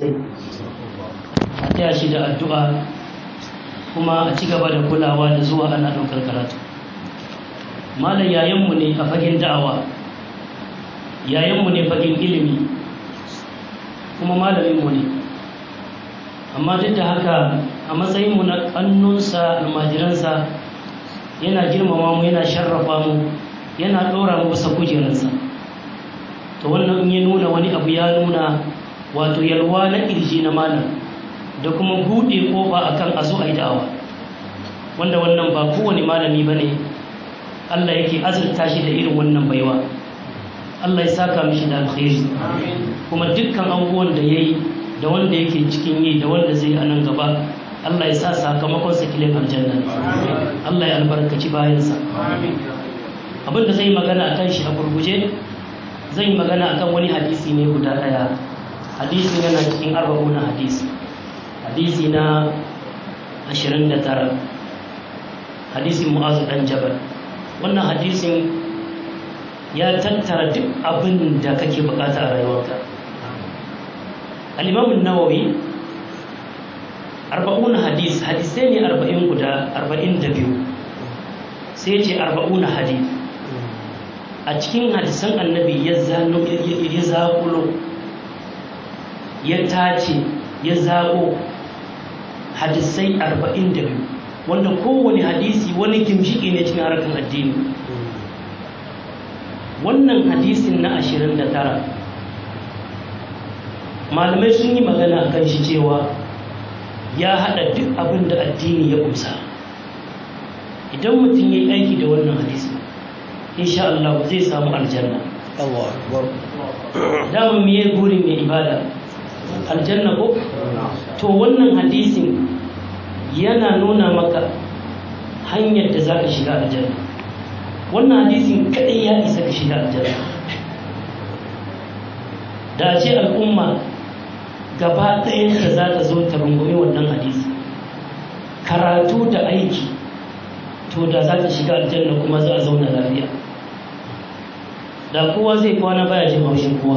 sai a taya shi da addu'a kuma a ci gaba da kulawa da zuwa ana ɗaukar karatu malam yayanmu ne a fagen da'awa yayanmu ne fagen ilimi kuma malaminmu ne amma duk da haka a matsayinmu na ƙannunsa almajiransa yana girmama mu yana sharrafa mu yana ɗora mu bisa kujerarsa to wannan in ya nuna wani abu ya nuna wato yalwa na ƙirji na malam da kuma buɗe ƙofa akan a zo a yi da'awa wanda wannan ba kowane malami ba ne allah yake azurta shi da irin wannan baiwa allah ya saka mishi da alkhairi kuma dukkan abubuwan da ya yi da wanda yake cikin yi da wanda zai a nan gaba allah ya sa sakamakon sa kilin aljanna allah ya albarkaci bayansa abin da zai yi magana a kan shi a gurguje zan yi magana akan wani hadisi ne guda ɗaya hadisi yana cikin arba'una hadisi hadisi na 29 hadisin mu'azu dan jabal wannan hadisin ya tattara duk abin da kake bukata a rayuwarka al-imam an-nawawi arba'una hadis hadisai ne arba'in guda arba'in da biyu sai ce arba'una hadis a cikin hadisan annabi ya zaƙulo ya tace ya zaƙo hadisai arba'in da biyu wanda kowane hadisi wani gimshiƙi ne cikin harkar addini wannan hadisin na ashirin da tara malamai sun yi magana a kan shi cewa ya haɗa duk abin da addini ya kusa idan mutum ya yi aiki da wannan hadisi insha Allah zai samu aljanna Allah akbar dama me ya burin mai ibada aljanna ko to wannan hadisin yana nuna maka hanyar da za ka shiga aljanna wannan hadisin kadai ya isa ka shiga aljanna da ce al'umma gaba ɗayanta za ta zo ta rungumi wannan hadisi karatu da aiki to da za ta shiga aljanna kuma za a zauna lafiya da kowa zai kwana baya jin haushin kowa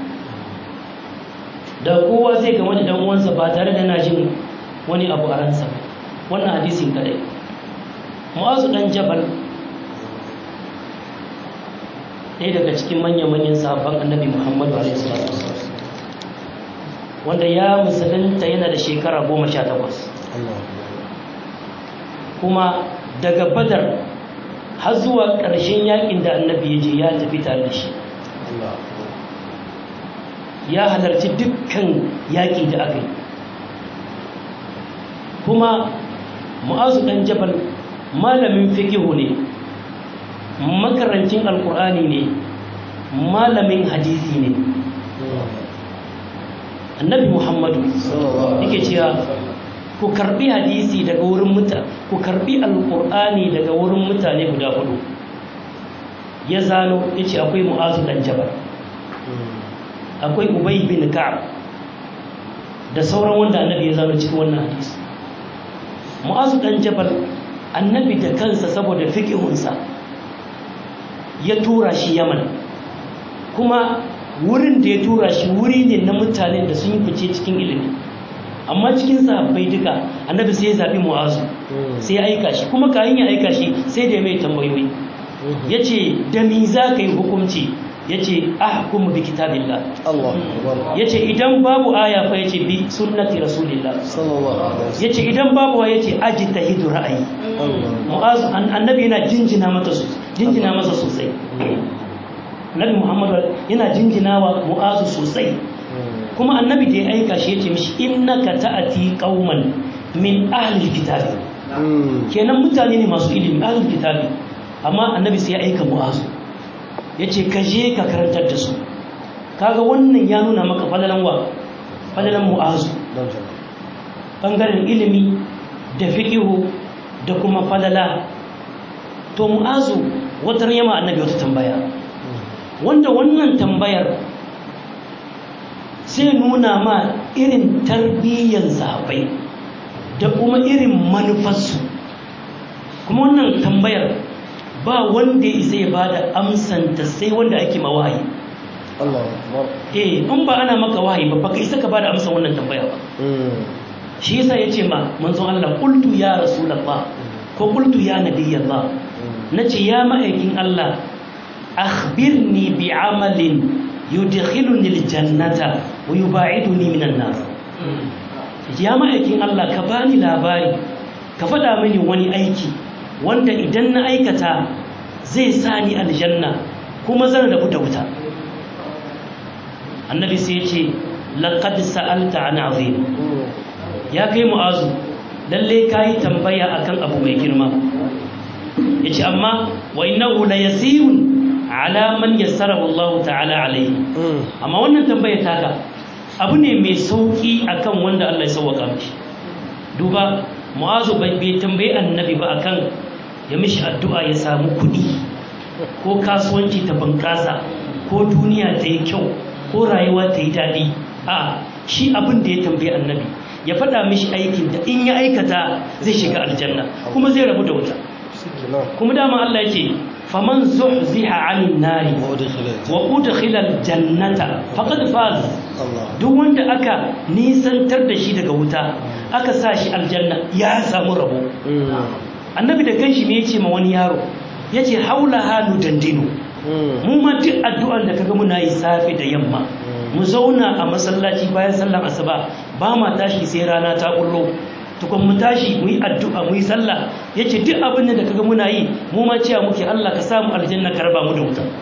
da kowa zai game da dan uwansa ba tare da na jin wani abu a ransa wannan hadisin kadai mu'azu dan jabal ɗaya daga cikin manya-manyan sahabban annabi muhammadu a.s. wanda ya musulunta yana da shekara goma sha takwas kuma daga badar har zuwa ƙarshen yakin da annabi ya je ya tafi tare da shi ya halarci dukkan yaƙi da aka yi kuma mu'azu ɗan jabal malamin fikihu ne makarancin alkur'ani ne malamin hadisi ne annabi muhammadu yake cewa ku karbi hadisi daga wurin mutane ku karbi alkur'ani daga wurin mutane guda hudu ya zano ya ce akwai mu'azu dan jabal akwai ubay bin ka'ab da sauran wanda annabi ya zano cikin wannan hadisi mu'azu dan jabal annabi da kansa saboda fiqihunsa ya tura shi yaman kuma wurin da ya tura shi wuri ne na mutanen da sun yi fice cikin ilimi amma cikin sahabbai duka annabi sai ya zaɓi mu'azu sai ya aika shi kuma kayan ya aika shi sai da ya mai tambayoyi ya ce da mi za ka yi hukunci ya ce ahkumu bi kitabillah ya ce idan babu aya fa ya ce bi sunnati rasulillah ya ce idan babu wa ya ce aji ta hidu ra'ayi mu'azu annabi yana jinjina mata jinjina masa sosai annabi muhammadu yana jinjina wa mu'azu sosai kuma annabi da ya aika shi ya ce mishi innaka ta'ati qauman min ahli kitabi kenan mutane ne masu ilimi ahli kitabi amma annabi sai ya aika mu'azu ya ce ka je ka karantar da su kaga wannan ya nuna maka falalan wa falalan mu'azu bangaren ilimi da fiqihu da kuma falala to mu'azu wata yama annabi wata tambaya wanda wannan tambayar sai nuna ma irin tarbiyyar sahabbai da kuma irin manufarsu kuma wannan tambayar ba wanda ya isa ya bada amsanta sai wanda ake mawayi Allah akbar eh in ba ana maka wahayi ba baka isa ka bada amsa wannan tambaya ba shi yasa yace ma manzon Allah qultu ya rasulullah ko qultu ya nabiyallah nace ya ma'aikin Allah akhbirni bi amalin yudkhiluni aljannata wa yubaiduni minan nar ya ma'aikin Allah ka bani labari ka faɗa mini wani aiki wanda idan na aikata zai sa ni aljanna kuma zan rabu da wuta annabi sai ya ce laqad sa'alta an azim ya kai mu'azu lalle kai tambaya akan abu mai girma yace amma wa innahu la yasirun ala man yassarahu Allah ta'ala alayhi amma wannan tambaya taka abu ne mai sauki akan wanda Allah ya sauwaka mishi duba mu'azu bai bai tambayi annabi ba akan ya mishi addu'a ya samu kuɗi ko kasuwanci ta bunƙasa ko duniya ta yi kyau ko rayuwa ta yi daɗi a shi abin da ya tambayi annabi ya faɗa mishi aikin da in ya aikata zai shiga aljanna kuma zai rabu da wuta kuma dama Allah yake faman zuhziha 'anil nari wa udkhila aljannata faqad faz duk wanda aka nisantar da shi daga wuta aka sa shi aljanna ya samu rabo annabi da kanshi me yace ma wani yaro yace haula halu dandino mu ma duk addu'ar da kaga muna yi safe da yamma mu zauna a masallaci bayan sallar asuba ba ma tashi sai rana ta kullo tukun mu tashi mu yi addu'a mu yi sallah yace duk abin da kaga muna yi mu ma cewa muke Allah ka samu aljanna ka raba mu da wuta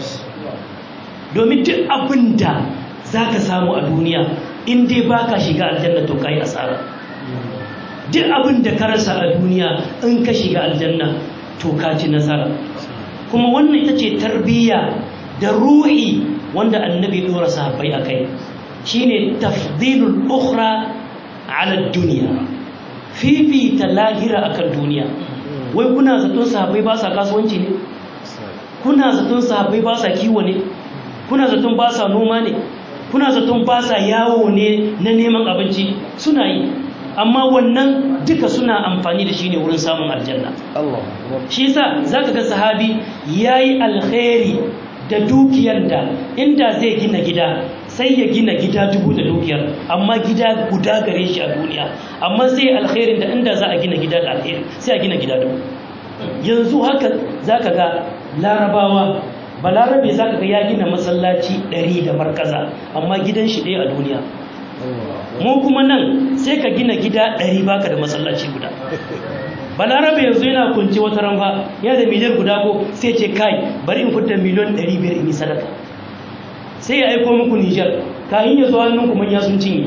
domin duk abin da zaka samu a duniya in dai baka shiga aljanna to kai asara duk abin da ka rasa a duniya in ka shiga aljanna to ka ci nasara kuma wannan ita ce tarbiyya da ruhi wanda annabi dora sahabbai akai shine tafdilul ukhra ala dunya fifita lahira akan duniya wai kuna zaton sahabbai ba sa kasuwanci ne kuna zaton sahabbai ba sa kiwo ne kuna zaton ba sa noma ne kuna zaton ba sa yawo ne na neman abinci suna yi amma wannan duka suna amfani da shi ne wurin samun aljanna shi yasa zaka ga sahabi yayi alkhairi da dukiyar da inda zai gina gida sai ya gina gida dubu da dukiyar amma gida guda gare shi a duniya amma sai alkhairin da inda za a gina gida da alkhairi sai a gina gida dubu yanzu haka zaka ga larabawa balarabe zaka ga ya gina masallaci ɗari da markaza amma gidan shi ɗaya a duniya mu kuma nan sai ka gina gida ɗari baka da masallaci guda balarabe yanzu yana kunce wata ranfa yana da miliyan guda ko sai ce kai bari in fitar miliyan ɗari biyar in yi sadaka sai ya aiko muku nijar kayan ya zo hannun kuma ya sun cinye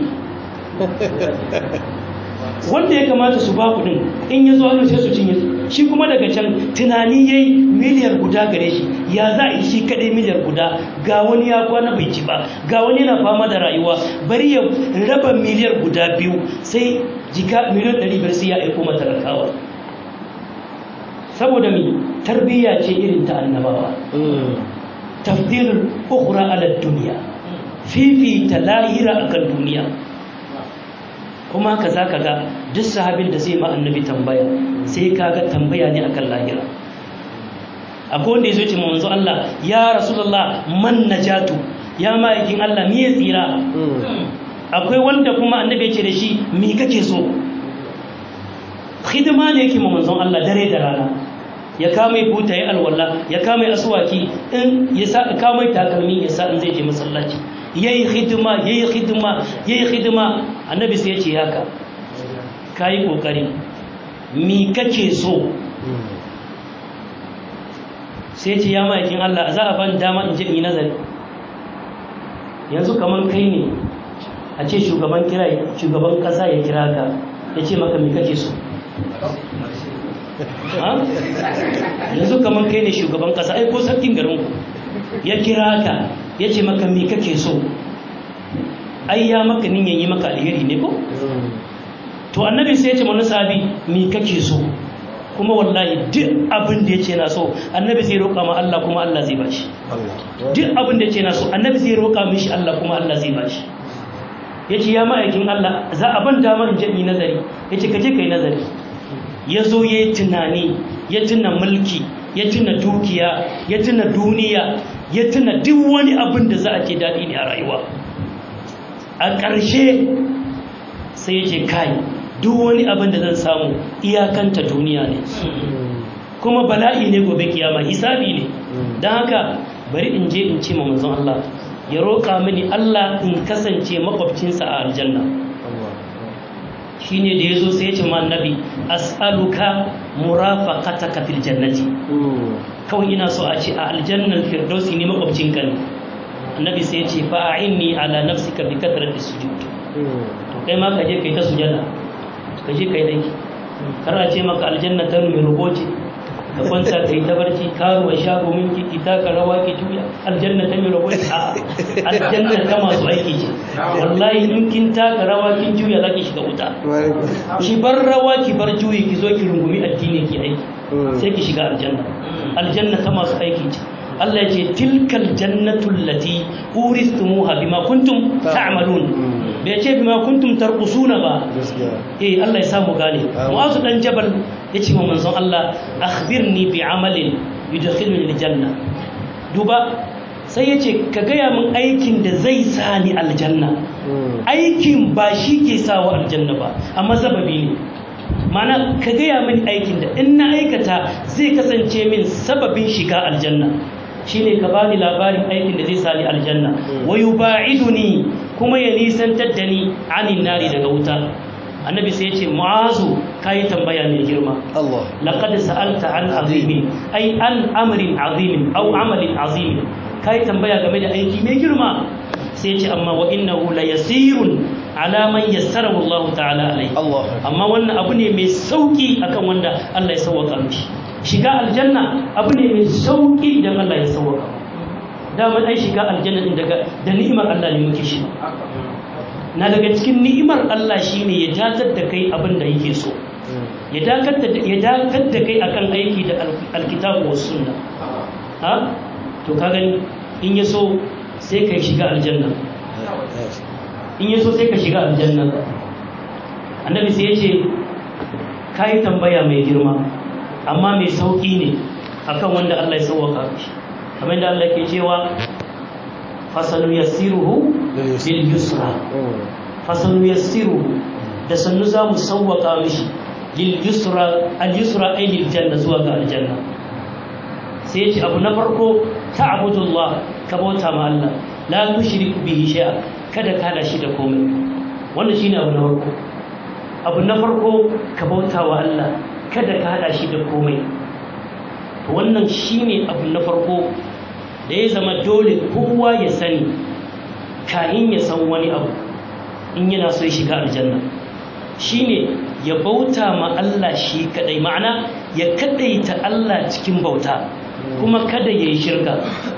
wanda ya kamata su ba kuɗin in ya zo hannun sai su cinye shi kuma daga can tunani ya yi miliyar guda gare shi ya za a yi shi kaɗai miliyar guda ga wani ya kwana bai ci ba ga wani yana fama da rayuwa bari ya raba miliyar guda biyu sai jika miliyan ɗari biyar sai ya aiko matalakawa saboda mi tarbiyya ce irin ta annabawa tafdilul ukhra ala dunya fifita lahira akan duniya kuma haka zaka ga duk sahabin da zai ma annabi tambaya sai kaga tambaya ne akan lahira akwai wanda yazo ce manzo Allah ya rasulullah man najatu ya ma'aikin Allah me tsira akwai wanda kuma annabi ya ce da shi me kake so hidima ne yake ma manzon Allah dare da rana ya kama buta ya alwala ya kama aswaki in ya sa kama takalmi ya sa in zai je masallaci yayi hidima yayi hidima yayi hidima annabi sai ya ce haka kai kokari mi kake so sai ce ya ma'aikin Allah za a ban dama in je in yi nazari yanzu kaman kai ne a ce shugaban kira shugaban kasa ya kira ka ya ce maka mi kake so yanzu kamar kai ne shugaban kasa ai ko sarkin garin ku ya kira ka ya ce maka me kake so ai ya maka niyan yi maka alheri ne ko to annabi sai ya ce mana sahabi me kake so kuma wallahi duk abin da ya ce na so annabi zai roƙa ma Allah kuma Allah zai bashi duk abin da ya ce na so annabi zai roƙa mishi Allah kuma Allah zai bashi ya ce ya ma'aikin Allah za a ban dama in je in yi nazari ya ce ka je ka yi nazari ya zo ya yi tunani ya tuna mulki ya tuna dukiya ya tuna duniya ya tuna duk wani abin da za a ce daɗi ne a rayuwa a ƙarshe sai ya ce kai duk wani abin da zan samu iyakanta duniya ne kuma bala'i ne gobe kiyama hisabi ne don haka bari in je in ce ma manzon Allah ya roƙa mini Allah in kasance makwabcinsa a aljanna shine da yazo sai ya ce ma annabi as'aluka murafaqataka fil jannati kawai ina so a ce a aljannan firdausi ne makwabcinka ne annabi sai ya ce fa a'inni ala nafsika bi kathrati sujud to kai ma ka je kai ta sujada ka je kai dai kar a ce maka aljanna ta mai ruboci ka kwanta kai ta barci karuwa shago minki ki taka rawa ki juya aljanna ta mai ruboci a aljanna ta masu aiki ce wallahi in kin taka rawa kin juya za ki shiga wuta ki bar rawa ki bar juyi ki zo ki rungumi addini ki aiki sai ki shiga aljanna aljanna ta masu aiki ce Allah ya ce tilkal jannatul lati uristumuha bima kuntum ta'malun bai ce bima kuntum tarqusuna ba eh Allah ya samu gane mu'azu dan jabal yace wa manzon Allah akhbirni bi amalin yudkhiluni aljanna duba sai yace ka gaya min aikin da zai sa ni aljanna aikin ba shi ke sawa aljanna ba amma sababi ne mana ka gaya min aikin da in na aikata zai kasance min sababin shiga aljanna shine ka bani labarin aikin da zai sani aljanna wa yuba'iduni kuma ya nisantar da ni anin nari daga wuta annabi sai ya ce mu'azu kai tambaya mai girma Allah laqad sa'alta an azimin ai an amrin azimin aw amalin azimin kai tambaya game da aiki mai girma sai ya ce amma wa innahu la yasirun ala man yassarahu Allah ta'ala alai Allah amma wannan abu ne mai sauki akan wanda Allah ya sauwaka mishi shiga aljanna abu ne mai sauki idan Allah ya sauwaka daman ai shiga aljanna din daga da ni'imar Allah ne muke shi na daga cikin ni'imar Allah shine ya datar da kai abin da yake so ya dakar da ya dakar da kai akan aiki da alkitabu was sunna ha to ka gani in ya so sai kai shiga aljanna in ya so sai ka shiga aljanna annabi sai ya ce ka yi tambaya mai girma amma mai sauƙi ne akan wanda Allah ya sauwaka shi kamar da Allah ke cewa fasanu yassiruhu bil yusra fasanu yassiruhu da sannu za mu sauwaka mishi lil yusra al yusra ay lil janna zuwa ga aljanna sai ya ce abu na farko ta'budullah ka bauta ma Allah la tushriku bihi shay'a kada ka hada shi da komai wannan shine abu na farko abu na farko ka bauta wa Allah kada ka hada shi da komai to wannan shine abu na farko da ya zama dole kowa ya sani kayan ya san wani abu in yana so ya shiga aljanna shine ya bauta ma Allah shi kadai ma'ana ya kadaita Allah cikin bauta kuma kada ya yi shirka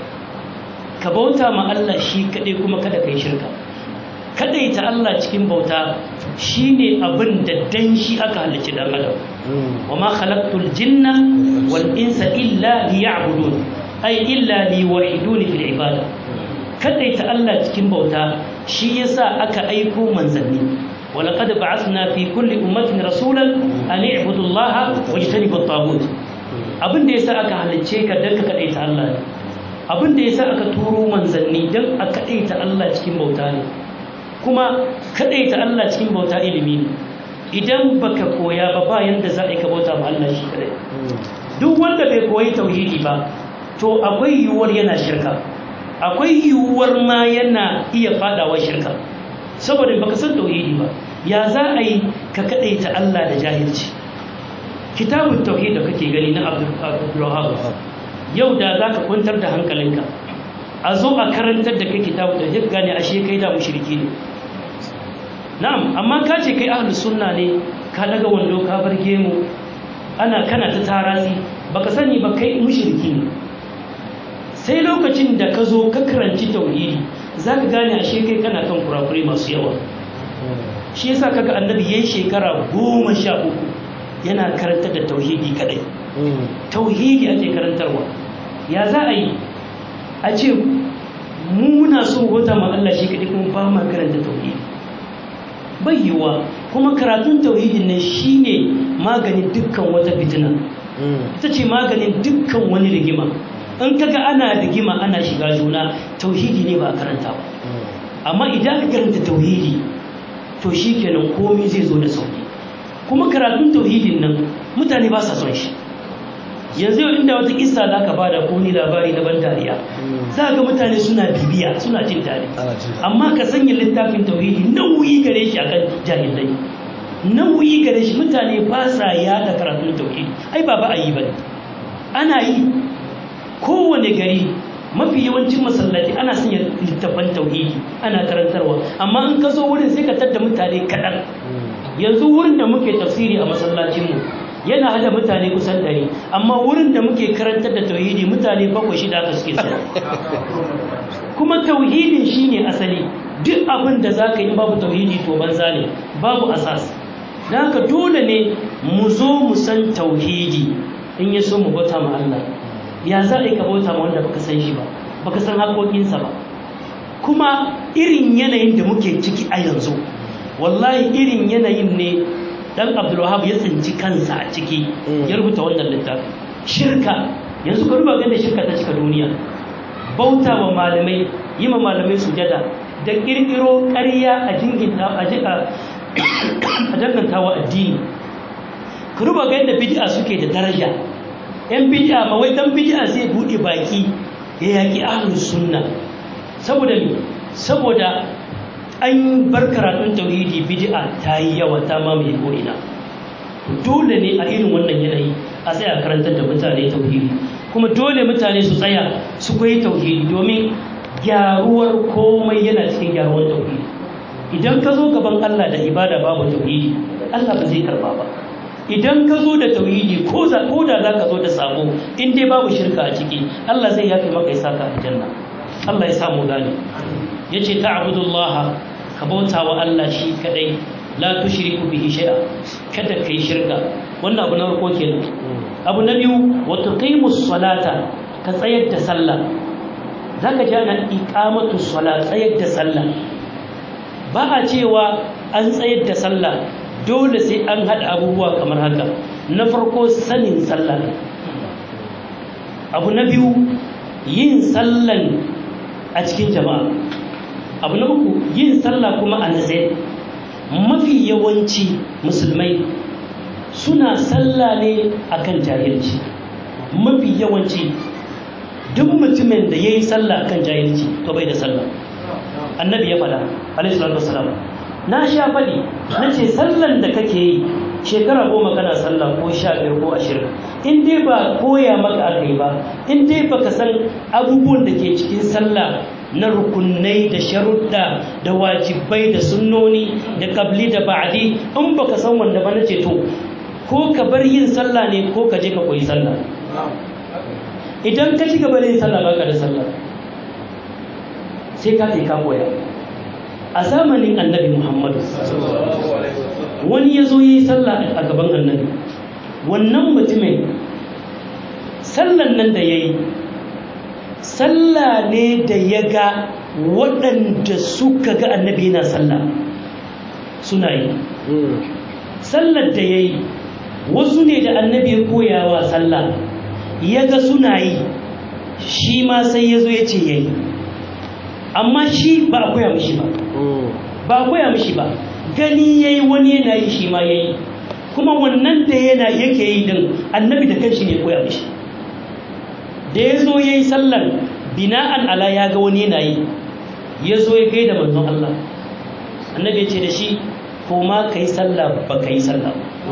ka bauta ma Allah shi kadai kuma kada ka yi shirka kadaita Allah cikin bauta shine abin da dan shi aka halicci dan adam wama khalaqtul jinna wal insa illa liya'budun ay illa liwahiduni fil ibada kadaita Allah cikin bauta shi yasa aka aiko manzanni ولقد بعثنا في كل أمة رسولا أن اعبدوا الله واجتنبوا الطاغوت abin da yasa aka halicce ka dan ka kadaita Allah ne abin da yasa aka turo manzanni dan a kadaita Allah cikin bauta ne kuma kadaita Allah cikin bauta ilimi ne idan baka koya ba ba yanda za a yi ka bauta ma Allah shi kadai duk wanda bai koyi tauhidi ba to akwai yiwuwar yana shirka akwai yiwuwar ma yana iya fadawa shirka saboda baka san tauhidi ba ya za a yi ka kadaita Allah da jahilci kitabun tauhid da kake gani na Abdul yau da za ka kwantar da hankalinka a zo a karantar da kai kitabun tauhid gane ashe kai da mushriki ne na'am amma ka ce kai ahlus sunna ne ka daga wando ka bar gemu ana kana ta tarasi baka sani ba kai mushriki ne sai lokacin da ka zo ka karanci tauhidi za ka gane ashe kai kana kan kurakurai masu yawa shi yasa kaga annabi yayin shekara goma sha uku yana karantar da tauhidi kadai tauhidi ake karantarwa ya za a yi a ce mu muna so wata ma Allah shi kadai kuma ba ma karanta tauhidi bai yiwuwa kuma karatun tauhidin nan shine maganin dukkan wata fitina ita ce maganin dukkan wani rigima in kaga ana rigima ana shiga juna tauhidi ne ba a karanta ba amma idan ka karanta tauhidi to shikenan komai zai zo da sauki kuma karatun tauhidin nan mutane ba sa son shi yanzu yau inda wata kissa za ka bada ko ni labari na ban dariya za ga mutane suna bibiya suna jin daɗi amma ka sanya littafin tauhidi nauyi gare shi akan jahilai nauyi gare shi mutane ba sa yada karatun tauhidi ai ba ba a yi bane ana yi kowane gari mafi yawancin masallaci ana sanya littafan tauhidi ana karantarwa amma in ka zo wurin sai ka tadda mutane kaɗan yanzu wurin da muke tafsiri a masallacinmu yana hada mutane kusan ɗari amma wurin da muke karantar da tauhidi mutane bakwai shida aka suke so kuma tauhidin shine asali duk abin da za ka yi babu tauhidi to banza ne babu asas da haka dole ne mu zo mu san tauhidi in ya so mu bauta ma Allah ya za a yi ka bauta ma wanda baka san shi ba baka san haƙoƙinsa ba kuma irin yanayin da muke ciki a yanzu wallahi irin yanayin ne dan abdulwahab ya tsinci kansa a ciki ya rubuta wannan littafi shirka yanzu ka ruba da shirka ta cika duniya bauta wa malamai yi ma malamai sujada da kirkiro ƙarya a jinginta a jika a danganta wa addini ka ruba ga yadda bid'a suke da daraja yan bid'a ma wai dan bid'a sai buɗe baki ya yaki ahlus sunna saboda me saboda an bar karatun tauhidi bid'a ta yi yawa ta mamaye ko'ina dole ne a irin wannan yanayi a tsaya karantar da mutane tauhidi kuma dole mutane su tsaya su koyi tauhidi domin gyaruwar komai yana cikin gyaruwar tauhidi idan ka zo gaban Allah da ibada babu tauhidi Allah ba zai karba ba idan ka zo da tauhidi ko da za ka zo da sabo in dai babu shirka a ciki Allah zai yafe maka ya saka aljanna Allah ya samu gane yace ta'budullaha ka bauta wa Allah shi kadai la tushriku bihi shay'a kada kai shirka wannan abu na farko kenan abu na biyu wa tuqimus salata ka tsayar da sallah zaka ji ana iqamatu salat tsayar da sallah ba a cewa an tsayar da sallah dole sai an hada abubuwa kamar haka na farko sanin sallah abu na biyu yin sallan a cikin jama'a abu na uku yin sallah kuma a natsaye mafi yawanci musulmai suna sallah ne akan jahilci mafi yawanci duk mutumin da ya yi sallah akan jahilci to bai da sallah annabi ya faɗa alaihi salatu wasalam na sha faɗi na ce sallan da kake yi shekara goma kana sallah ko sha biyar ko ashirin in dai ba koya maka aka yi ba in dai baka san abubuwan da ke cikin sallah na rukunai da sharuɗa da wajibai da sunnoni da kabli da ba'adi in baka san wanda ba na ce to ko ka bar yin sallah ne ko ka je ka koyi sallah idan ka ci gaba da yin sallah baka da sallah sai ka ka koya a zamanin annabi muhammadu wani ya zo yi sallah a gaban annabi wannan mutumin sallan nan da ya yi sallah ne da ya ga waɗanda suka ga annabi yana sallah suna yi sallar da ya yi wasu ne da annabi ya koyawa sallah ya ga suna yi shi ma sai ya zo ya ce ya yi amma shi ba a koya mishi ba ba a koya mishi ba gani ya yi wani yana yi shi ma ya yi kuma wannan da yana yake yi din annabi da kanshi ne koya mishi da ya zo ya yi sallar bina'an ala ya ga wani yana yi ya zo ya gaida manzon Allah annabi ya ce da shi ko ma ka yi sallah ba ka yi sallah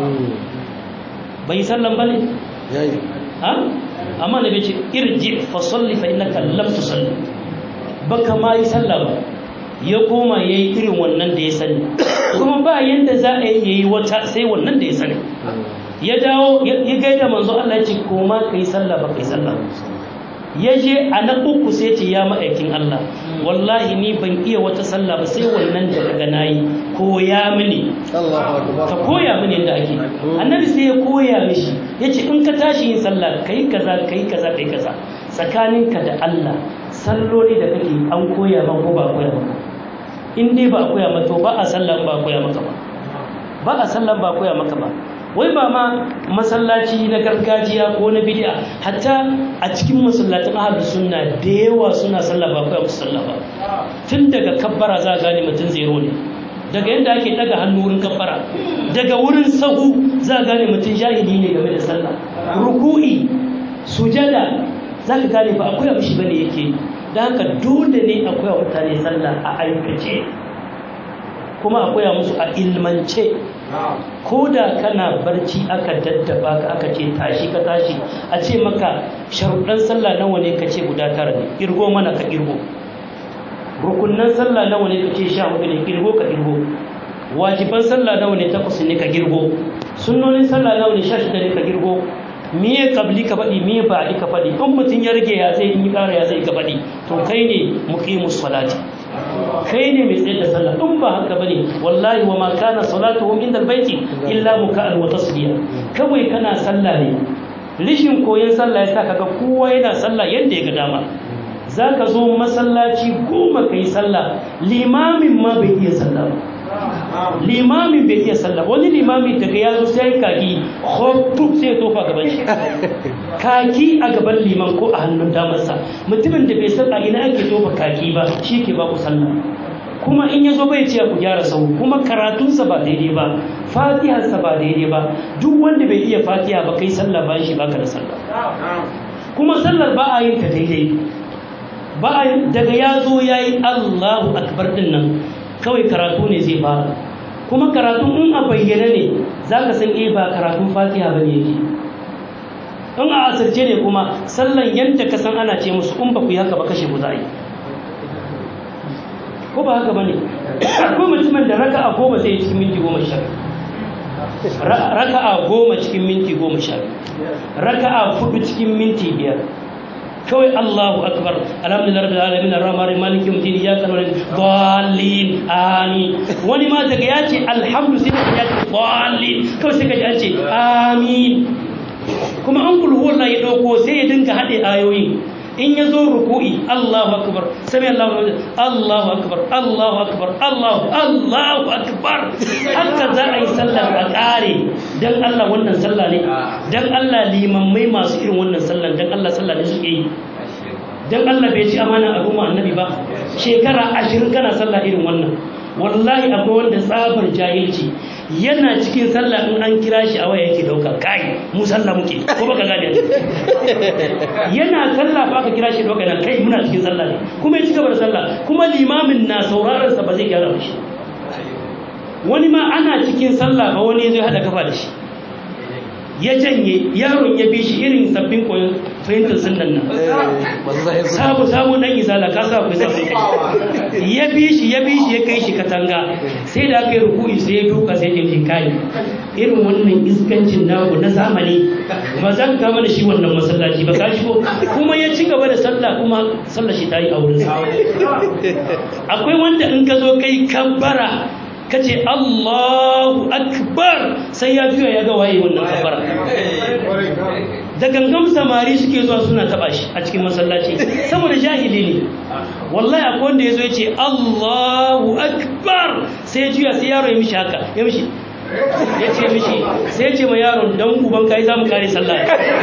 ba yi sallan ba ne? ha? amma annabi ya ce irji fa salli fa innaka lam tusalli baka ma yi sallah ba ya koma ya yi irin wannan da ya sani kuma ba yadda za a yi wata sai wannan da ya sani ya dawo ya gaida manzo Allah ya ce koma ka yi sallah ba ka yi sallah ya je a na uku sai ce ya ma'aikin Allah wallahi ni ban iya wata sallah ba sai wannan da kaga nayi koya mini ka koya mini yadda ake annabi sai ya koya mishi ya ce in ka tashi yin sallah kai kaza kai kaza kai kaza tsakaninka da Allah salloli da kake an koya ma ko ba koya maka in dai ba a koya maka ba a sallan ba a koya maka ba ba a sallan ba a koya maka ba wai ba ma masallaci na gargajiya ko na bid'a hatta a cikin masallatan ahlus sunna da yawa suna sallah ba kai musu sallah ba tun daga kabbara za gane mutum zero ne daga yadda ake daga hannu wurin kabbara daga wurin sahu za gane mutum jahili ne game da sallah ruku'i sujada za ka gane ba akwai abu shi bane yake da haka dole ne akwai mutane sallah a aikace kuma akwai musu a ilmance ko da kana barci aka daddaba ka aka ce tashi ka tashi a ce maka sharuɗan sallah nawa ne ka ce guda tara ne kirgo mana ka kirgo rukunnan sallah nawa ne ka ce sha hudu ne kirgo ka kirgo wajiban sallah nawa ne takwas ne ka girgo sunnonin sallah nawa ne sha shida ne ka girgo miye kabli ka faɗi miye ba ka faɗi in mutum ya rage ya zai in yi ƙara ya zai ka faɗi to kai ne muqimus salati kai ne mai tsaye da sallah in ba haka bane wallahi wa ma kana salatuhum inda albayti illa muka'an wa tasbiya kawai kana sallah ne rishin koyon sallah ya sa kaga kowa yana sallah yadda ya ga dama zaka zo masallaci goma kai sallah limamin ma bai iya sallah ba limamin bai iya sallah wani limami daga ya zo sai kaki hotu sai ya tofa gaban shi kaki a gaban liman ko a hannun damarsa mutumin da bai san a ina ake tofa kaki ba shi ke ba ku sallah kuma in ya zo bai ce ku gyara sau kuma karatunsa ba daidai ba fatiharsa ba daidai ba duk wanda bai iya fatiha ba kai sallah ba shi baka da sallah kuma sallar ba a yin ta daidai ba a daga ya zo ya yi allahu akbar din nan kawai karatu ne zai fara kuma karatu in a bayyana ne za ka san eh ba karatun fatiha ba ne yake in a asirce ne kuma sallan yadda ka san ana ce musu in ba ku yi haka ba kashe ku za a yi ko ba haka ba ne akwai mutumin da raka a goma sai cikin minti goma sha raka a goma cikin minti goma sha raka a fudu cikin minti biyar kawai Allahu akbar alhamdulillah rabbil alamin arrahman arrahim maliki yawmiddin iyyaka na'budu dallin amin wani ma daga ya ce alhamdu sai ya ce dallin kawai sai ka ji an ce amin kuma an kulhu wallahi ya dauko sai ya dinga hade ayoyi in ya zo ruku'i Allahu akbar sami Allahu Allahu akbar Allahu akbar Allahu Allahu akbar haka za a yi sallar a kare dan Allah wannan sallah ne dan Allah limammai masu irin wannan sallan dan Allah sallah ne suke yi dan Allah bai ci amana a ruma annabi ba shekara ashirin kana sallah irin wannan wallahi akwai wanda tsabar jahilci yana cikin sallah in an kira shi a waya yake dauka kai mu sallah muke ko baka gane yana sallah ba aka kira shi dauka nan kai muna cikin sallah ne kuma ya ci gaba da sallah kuma limamin na sauraron sa ba zai gyara shi wani ma ana cikin sallah ba wani zai hada kafa da shi ya janye yaron ya bi shi irin sabbin koyon fahimtar sunan nan sabu sabu dan izala ka sa ku sabu ya bi shi ya bi shi ya kai shi katanga sai da aka yi ruku'i sai ya duka sai ya kai irin wannan iskancin naku na zamani ba zan ka mana shi wannan masallaci ba ka shigo kuma ya ci gaba da sallah kuma sallah shi ta yi a wurin akwai wanda in ka zo kai kabbara ka ce Allahu Akbar sai ya juya ya ga waye wannan kabbara da gangan samari suke zuwa suna taba shi a cikin masallaci saboda jahili ne wallahi akwai wanda yazo yace Allahu Akbar sai ya juya sai yaro ya mishi haka ya mishi ya ce mishi sai ya ce ma yaron dan uban kai za mu kare sallah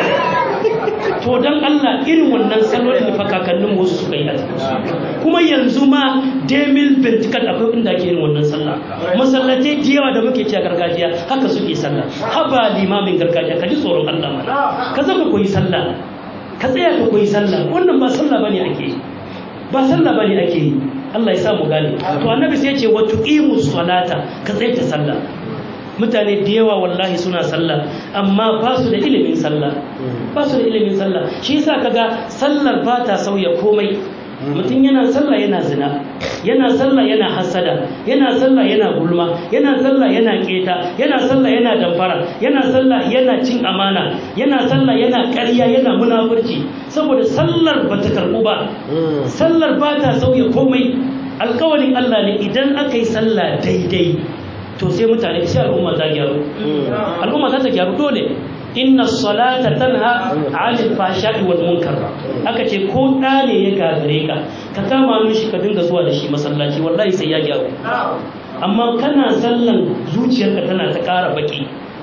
to dan Allah irin wannan sallolin da fakakannin wasu suka yi a kuma yanzu ma demil bentikat akwai inda ake irin wannan sallah masallatai da yawa da muke ci a gargajiya haka suke sallah haba limamin gargajiya ka ji tsoron Allah mana ka zama koyi sallah ka tsaya ka koyi sallah wannan ba sallah bane ake yi ba sallah bane ake yi Allah ya sa mu gane to annabi sai ya ce wa tuqimus salata ka tsaya ta sallah mutane da yawa wallahi suna sallah amma ba su da ilimin sallah ba su da ilimin sallah shi yasa kaga sallar ba ta sauya komai mutum yana sallah yana zina yana sallah yana hasada yana sallah yana gulma yana sallah yana keta yana sallah yana damfara yana sallah yana cin amana yana sallah yana ƙarya yana munafurci saboda sallar ba ta karɓu ba sallar ba ta sauya komai alƙawarin Allah ne idan aka yi sallah daidai to sai mutane sai al'umma ta gyaru al'umma ta ta gyaru dole inna salata tanha 'anil fahsha'i wal munkar aka ce ko da ne ya gagare ka ka kama mishi ka dinga zuwa da shi masallaci wallahi sai ya gyaru amma kana sallan zuciyarka tana ta ƙara baki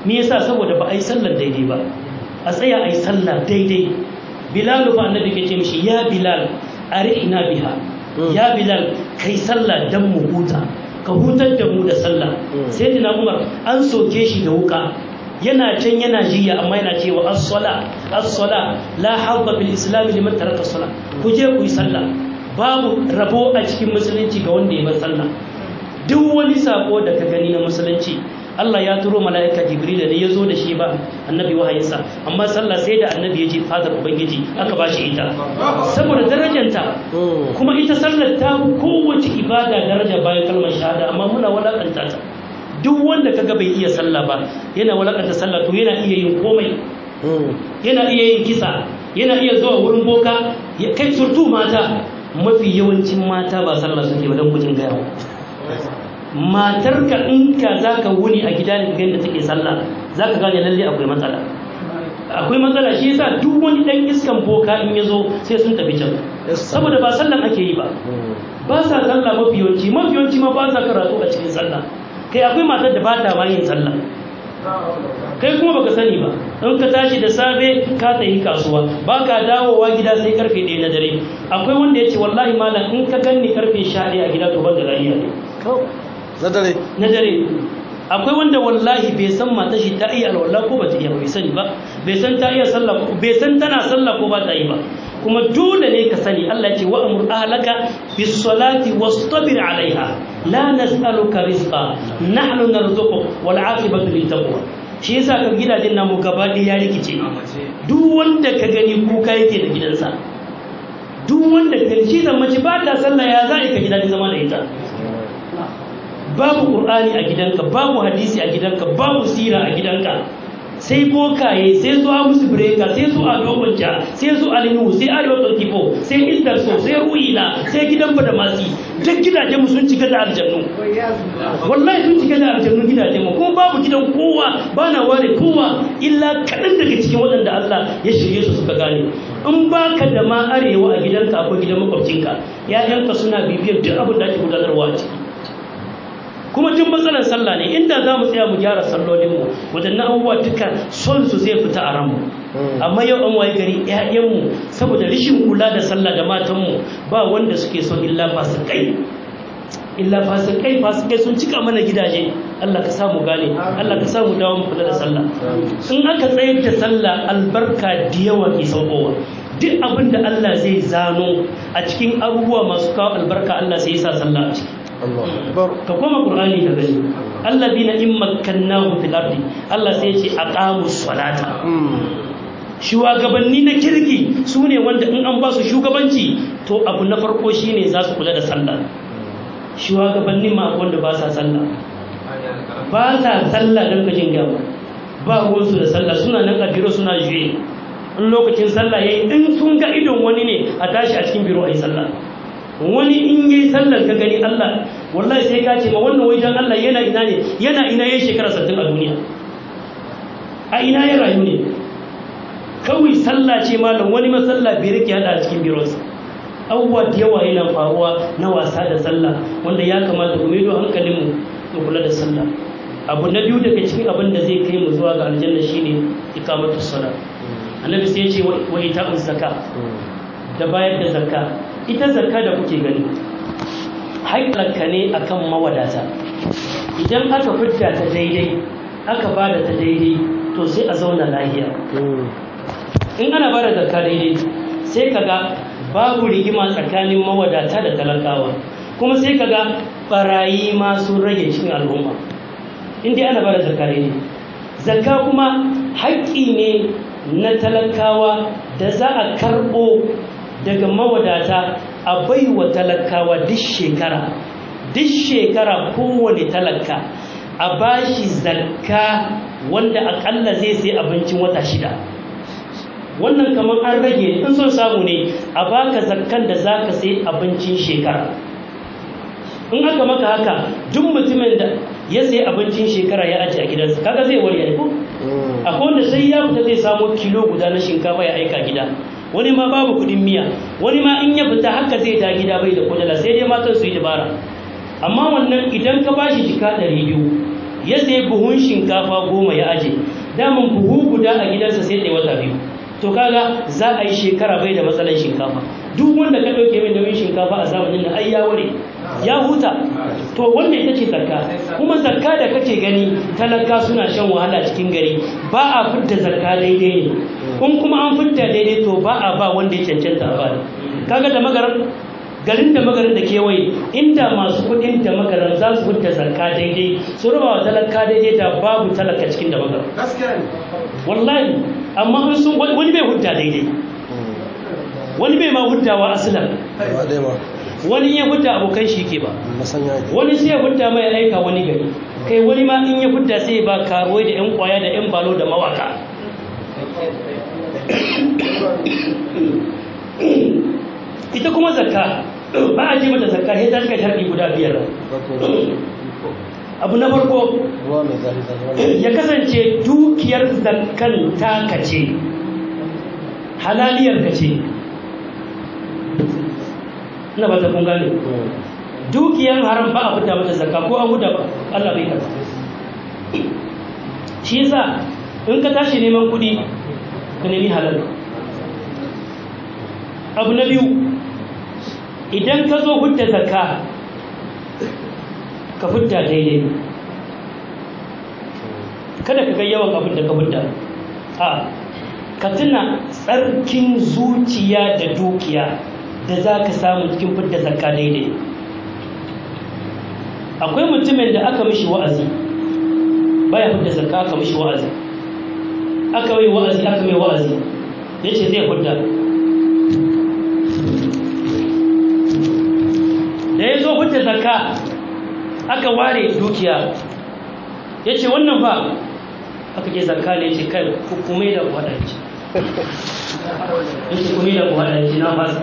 me yasa saboda ba a yi sallar daidai ba a tsaya a yi sallah daidai bilal fa annabi ke ce mishi ya bilal arihna biha ya bilal kai sallah dan mu huta ka hutar da mu da sallah sai dina umar an soke shi da wuka yana can yana jiya amma yana cewa as-sala as-sala la habba bil islam liman taraka as-sala ku je ku yi sallah babu rabo a cikin musulunci ga wanda ya bar sallah duk wani sako da ka gani na musulunci Allah ya turo mala'ika Jibril da ya zo da shi ba annabi wahayinsa amma sallah sai da annabi ya je fadar ubangiji aka ba shi ita saboda darajanta kuma ita sallar ta kowace ibada daraja bayan kalmar shahada amma muna walakanta ta duk wanda kaga bai iya sallah ba yana walakanta sallah to yana iya yin komai yana iya yin kisa yana iya zuwa wurin boka kai surtu mata mafi yawancin mata ba sallah suke ba don gujin gaya matarka in ka za ka wuni a gida ne da take sallah za ka gane lalle akwai matsala akwai matsala shi yasa duk wani dan iskan boka in ya zo sai sun tafi can saboda ba sallan ake yi ba ba sa sallah mafi yawanci mafi yawanci ma ba sa karatu a cikin sallah kai akwai matar da ba ta ma yin sallah kai kuma baka sani ba in ka tashi da safe ka tafi kasuwa ba ka dawowa gida sai karfe ɗaya na dare akwai wanda ya ce wallahi malam in ka ganni karfe sha ɗaya a gida to ban da lafiya ne na dare na dare akwai wanda wallahi bai san matar shi ta iya alwala ko ba ta iya ba bai sani ba bai san ta iya sallah ko bai san tana sallah ko ba ta yi ba kuma dole ne ka sani Allah ya ce wa amur ahlaka bis salati wastabir alaiha la nas'aluka rizqa nahnu narzuquk wal aqibatu lit taqwa shi yasa ka gidajen namu gaba ɗaya ya rikice duk wanda ka gani kuka yake da gidansa duk wanda ka shi da mace ba ta sallah ya za ka gidajen zama da ita babu qur'ani a gidanka babu hadisi a gidanka babu sira a gidanka sai bokaye sai su a musu breka sai su a dogonca sai su a linu sai arewa tsarkifo sai istar so sai ru'ila sai gidan da masi duk gidajen mu sun cika da aljannu wallahi sun cika da aljannu gidajen mu kuma babu gidan kowa ba na ware kowa illa kaɗan daga cikin waɗanda Allah ya shirye su suka gane in baka da ma arewa a gidanka akwai gidan makwabcinka ya'yanka suna bibiyar duk abin da ake gudanarwa a ciki kuma tun matsalar sallah ne inda za mu tsaya mu gyara sallolinmu waɗannan abubuwa duka son su zai fita a ranmu amma yau an waye gari ƴaƴanmu saboda rishin kula da sallah da matanmu ba wanda suke so illa fasikai illa fasikai fasikai sun cika mana gidaje Allah ka samu gane Allah ka samu dawo mu kula da sallah in aka tsayar da sallah albarka da yawa ke saukowa duk abin da Allah zai zano a cikin abubuwa masu kawo albarka Allah sai ya sa sallah a ciki ka koma qur'ani ka gani alladina in makkannahum fil ardi Allah sai ya ce aqamus salata shugabanni na kirki su ne wanda in an ba su shugabanci to abu na farko shine za su kula da sallah shugabanni ma wanda ba sa sallah ba sa sallah don gajin gaba ba ruwansu da sallah suna nan a biro suna juye in lokacin sallah yayi in sun ga idon wani ne a tashi a cikin biro a yi sallah wani in yi sallar ka gani Allah wallahi sai ka ce ma wannan wajen Allah yana ina ne yana ina yayin shekara 60 a duniya a ina ya rayu ne kawai sallah ce malam wani masalla bai rike hada a cikin bironsa abubuwa da yawa yana faruwa na wasa da sallah wanda ya kamata mu maido hankalinmu mu kula da sallah abu na biyu daga cikin abin da zai kai mu zuwa ga aljanna shine ikamatu sala annabi sai ya ce wa ita'uz zakka da bayar da zakka ita zakka da kuke gani haƙƙarka ne akan mawadata idan aka fidda ta daidai aka ba da ta daidai to sai a zauna lahiya in ana ba da zakka daidai sai kaga babu rigima tsakanin mawadata da talakawa kuma sai kaga barayi ma sun rage cikin al'umma in dai ana ba da zakka daidai zakka kuma haƙƙi ne na talakawa da za a karɓo daga mawadata a baiwa talakawa duk shekara duk shekara kowane talaka a bashi zakka wanda akalla zai sai abincin wata shida wannan kamar an rage in son samu ne a baka zakkan da za ka sai abincin shekara in aka maka haka duk mutumin da ya sai abincin shekara ya ajiye a gidansa kaga zai warya ko akwai wanda sai ya fita zai samo kilo guda na shinkafa ya aika gida wani ma babu kudin miya wani ma in ya fita haka zai ta gida bai da kudala sai dai matan su yi dabara amma wannan idan ka bashi jika ɗari biyu ya sai buhun shinkafa goma ya aje daman buhu guda a gidansa sai ɗaya wata biyu to kaga za a yi shekara bai da matsalar shinkafa duk wanda ka ɗauke mai nauyin shinkafa a zamanin da ai ya ware ya huta to wanda ita ce zakka kuma zakka da kake gani talaka suna shan wahala cikin gari ba a fidda zakka daidai ne in kuma an fidda daidai to ba a ba wanda ya cancanta a ba kaga da magaran garin da magarin da kewaye inda masu kudin da magaran za su hudda zakka daidai su raba wa talaka daidai da babu talaka cikin da magaran wallahi amma in sun wani bai hudda daidai wani bai ma huddawa asalan wani ya hudda abokan shi ke ba wani sai ya hudda mai aika wani gari kai wani ma in ya hudda sai ba karuwai da yan kwaya da yan balo da mawaka ita kuma zakka ba a ji mata zakka sai ta cika sharɗi guda biyar abu na farko ya kasance dukiyar zakkan taka ce halaliyar ka ce na ba ta kun gane dukiyar haram ba a fita mata zakka ko an huda ba Allah bai karba shi yasa in ka tashi neman kuɗi ka nemi halal abu na biyu idan ka zo hudda zakka ka hudda daidai kada ka ga yawan abin da ka hudda a ka tuna tsarkin zuciya da dukiya da za ka samu cikin fidda zakka daidai akwai mutumin da aka mishi wa'azi baya fidda zakka aka mishi wa'azi aka mai wa'azi aka mai wa'azi ya ce zai fidda da ya zo fidda zakka aka ware dukiya ya ce wannan ba aka ke zakka ne ce kai hukumai da waɗanci ya ce kuma da waɗanci na fasa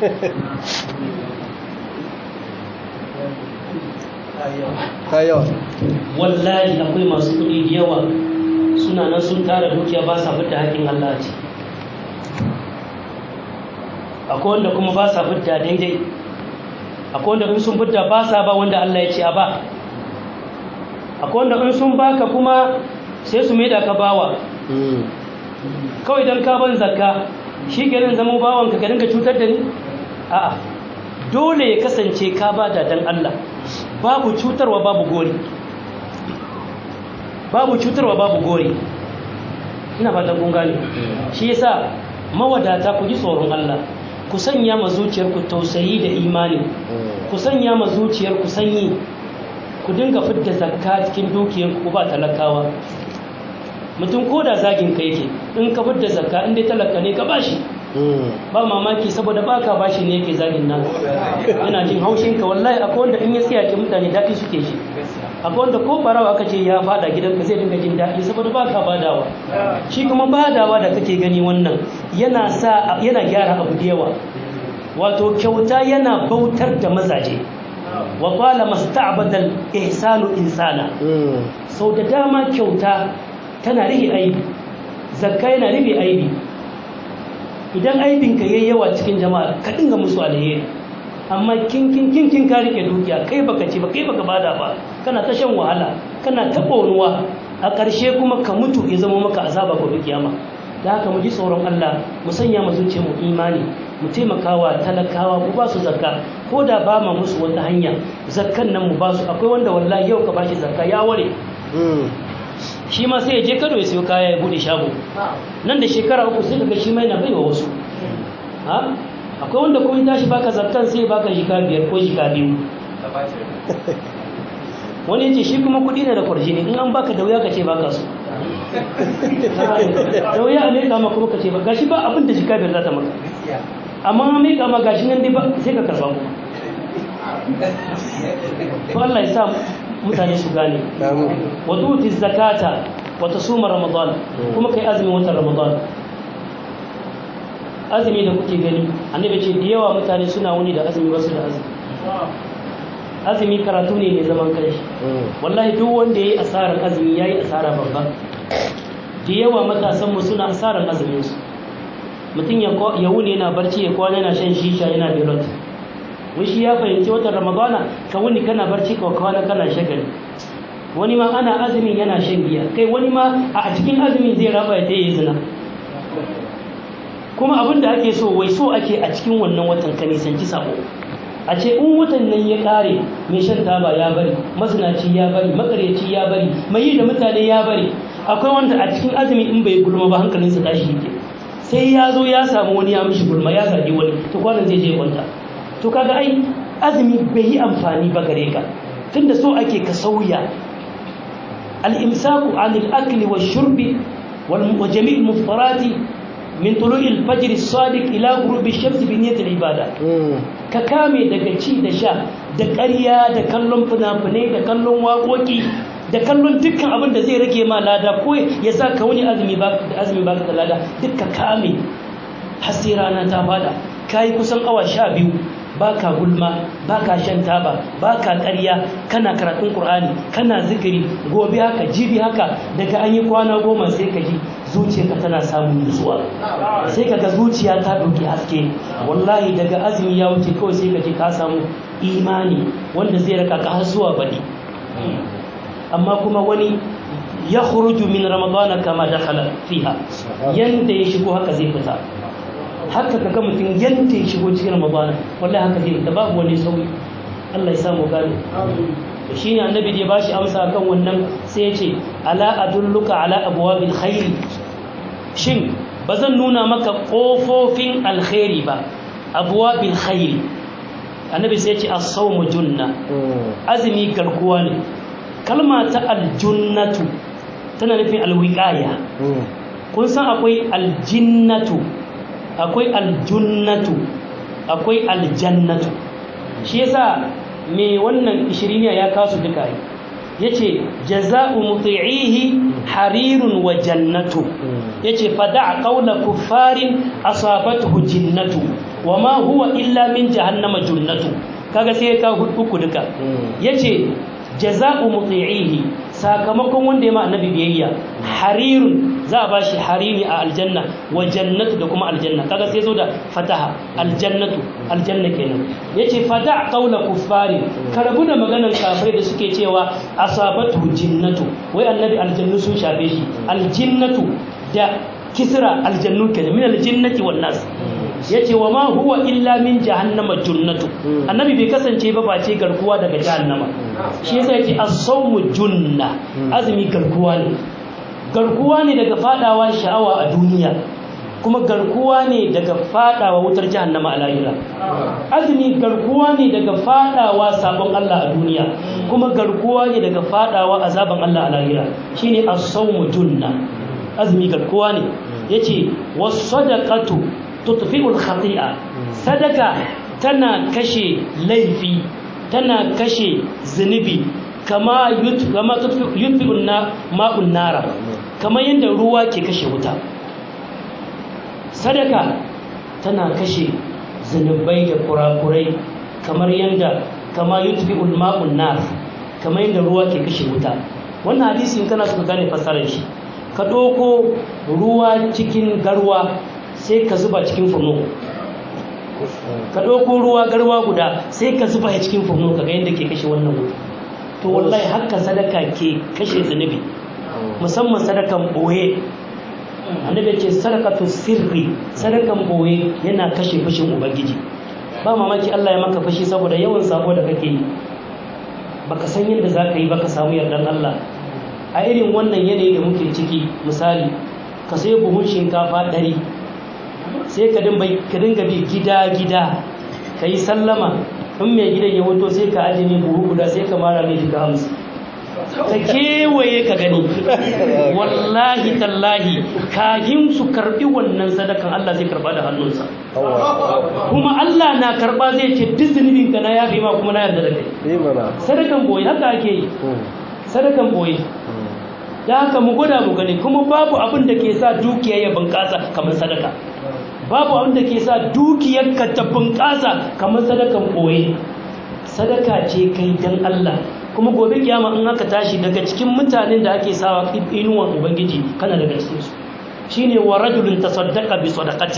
wallahi akwai masu kuɗi da yawa suna nan sun tara dukiya ba sa fita haƙin Allah ce akwai wanda kuma ba sa fita daidai akwai wanda in sun fita ba sa ba wanda Allah ya ce a ba akwai wanda in sun baka kuma sai su maida ka bawa kawai don ka ban zakka shi garin zama bawanka ka dinga cutar da ni a'a dole ya kasance ka ba da dan Allah babu cutarwa babu gori babu cutarwa babu gori ina fatan kun gane shi yasa mawadata ku ji tsoron Allah ku sanya ma zuciyarku tausayi da imani ku sanya ma zuciyarku sanyi ku dinga fidda zakka cikin dukiyarku ba talakawa mutum ko da zagin ka yake in ka fidda zakka in dai talaka ne ka bashi ba mamaki saboda baka bashi ne yake zagin nan yana jin haushin ka wallahi akwai wanda in ya tsaya ke mutane daɗi suke shi akwai wanda ko barawa aka ce ya fada gidanka zai dinga jin daɗi saboda baka badawa shi kuma badawa da kake gani wannan yana sa yana gyara abu da yawa wato kyauta yana bautar da mazaje wa qala masta'badal ihsanu insana sau da dama kyauta tana rihe aibi zakka yana rihe aibi idan aibinka yayi yawa cikin jama'a ka dinga musu alheri amma kin kin kin kin ka rike dukiya kai baka ci ba kai baka bada ba kana ta shan wahala kana ta bonuwa a ƙarshe kuma ka mutu ya zama maka azaba gobe kiyama da haka mu ji tsoron Allah mu sanya mu zuciyar mu imani mu taimakawa talakawa mu ba su zakka ko da ba ma musu wata hanya zakkan nan mu ba su akwai wanda wallahi yau ka bashi zakka ya ware shi ma sai ya je kado ya siyo kaya ya bude shago nan da shekara uku sai kaga shi ma yana baiwa wasu ha akwai wanda kuma tashi baka zakkan sai baka jika biyar ko jika biyu wani yace shi kuma kuɗi ne da kwarjini in an baka da wuya ka ce baka so da wuya a meka ma kuma ka ce ba gashi ba abin da jika biyar za ta maka amma an meka ma gashi nan dai ba sai ka karba kuma to Allah ya sa mutane su gane wa tuti zakata wa tasuma ramadan kuma kai azumin watan ramadan azumi da kuke gani annabi ce da yawa mutane suna wuni da azumi wasu da azumi azumi karatu ne mai zaman kai wallahi duk wanda yayi asarar azumi yayi asara babba da yawa matasan mu suna asarar azumin su mutum ya wuni yana barci ya kwana yana shan shisha yana birot wai shi ya fahimci watan ramadana ka wuni kana barci ka kwana kana shagali wani ma ana azumin yana shan giya kai wani ma a cikin azumin zai raba ya yi zina kuma abin da ake so wai so ake a cikin wannan watan ka nisanci sabo a ce in watan nan ya kare mai shan taba ya bari mazinaci ya bari makaryaci ya bari mai yi da mutane ya bari akwai wanda a cikin azumi in bai gulma ba hankalinsa tashi yake sai ya zo ya samu wani ya mishi gulma ya zagi wani to kwanan zai je kwanta to kaga ai azumi bai yi amfani ba gare ka tunda so ake ka sauya al-imsaku anil akli wa shurbi wa jami' muftarati min tulu'il fajr as-sadiq ila ghurubi ash-shams bi niyyati al-ibada ka kame daga ci da sha da ƙarya da kallon fina-finai da kallon waƙoƙi da kallon dukkan abin da zai rage ma lada ko ya sa ka wani azumi ba da azumi ba da lada duk ka kame har sai rana ta fada kai kusan awa sha biyu baka gulma baka shan taba baka ƙarya kana karatun qur'ani kana zikiri gobe haka jibi haka daga an yi kwana goma sai ka ji zuciyarka tana samun nutsuwa sai kaga zuciya ta ɗauki haske wallahi daga azumi ya wuce kawai sai ka ji ka samu imani wanda zai raka ka har zuwa baɗi amma kuma wani ya khuruju min ramadana kama dakhala fiha yanda ya shigo haka zai fita haka kaga mutum yanda ya shigo cikin ramadana wallahi haka zai fita babu wani sauyi Allah ya samu gane to shine annabi da ya bashi amsa kan wannan sai ya ce ala adulluka ala abwabil khairi shin bazan nuna maka kofofin alkhairi ba abwabil khairi annabi sai ya ce as-sawmu junna azumi garkuwa ne kalma ta aljunnatu tana nufin alwiqaya kun san akwai aljinnatu akwai aljunnatu akwai aljannatu shi yasa me wannan ishiriniya ya kasu duka yi yace jaza'u muti'ihi harirun wa jannatu yace fada'a qawla kuffarin asabathu jinnatu wama huwa illa min jahannama junnatu kaga sai ka uku duka yace jaza'u muti'ihi sakamakon wanda ya ma annabi biyayya harirun za a bashi hariri a aljanna wa jannatu da kuma aljanna kaga sai zo da fataha aljannatu aljanna kenan yace fada qaula kuffari karabu da maganan kafirai da suke cewa asabatu jinnatu wai annabi aljannu sun shafe shi aljinnatu da kisra aljannu kenan min aljinnati wan nas yace wa ma huwa illa min jahannama junnatu annabi bai kasance ba face garkuwa daga jahannama shi yasa yace as-sawmu junna azumi garkuwa ne garkuwa ne daga fadawa sha'awa a duniya kuma garkuwa ne daga fadawa wutar jahannama a lahira azumi garkuwa ne daga fadawa sabon Allah a duniya kuma garkuwa ne daga fadawa azaban Allah a lahira shine as-sawmu junna azumi garkuwa ne yace was-sadaqatu tutfi'ul khati'a sadaka tana kashe laifi tana kashe zunubi kama kama yutfi'un na ma'un nara kamar yadda ruwa ke kashe wuta sadaka tana kashe zunubai da kurakurai kamar yadda kama yutfi'ul ma'un nar kamar yadda ruwa ke kashe wuta wannan hadisi in kana suka gane fasarar shi ka ɗauko ruwa cikin garwa sai ka zuba cikin furno ka ɗauko ruwa garwa guda sai ka zuba ya cikin furno ka ga yadda ke kashe wannan wuta to wallahi haka sadaka ke kashe zunubi musamman sadakan boye annabi ce sadakatu sirri sadakan boye yana kashe fushin ubangiji ba mamaki Allah ya maka fushi saboda yawan sabo da kake yi baka san yadda za ka yi baka samu yardan Allah a irin wannan yanayi da muke ciki misali ka sai buhun shinkafa ɗari sai ka dinga bi gida-gida ka yi sallama in mai gidan ya wuto sai ka ajiye buhu guda sai ka mara mai jika hamsin ka kewaye ka gani wallahi tallahi kahin su karbi wannan sadakan Allah zai karba da hannunsa kuma Allah na karba zai ce duk zunubin ka na yafe ma kuma na yarda da kai sadakan boye haka ake yi sadakan boye da haka mu gwada mu gani kuma babu abin da ke sa dukiya ya bunƙasa kamar sadaka babu abin da ke sa dukiyarka ta bunƙasa kamar sadakan ɓoye sadaka ce kai dan Allah kuma gobe kiyama in aka tashi daga cikin mutanen da ake sawa inuwan ubangiji kana daga cikin su shine wa rajulun tasaddaqa bi sadaqatin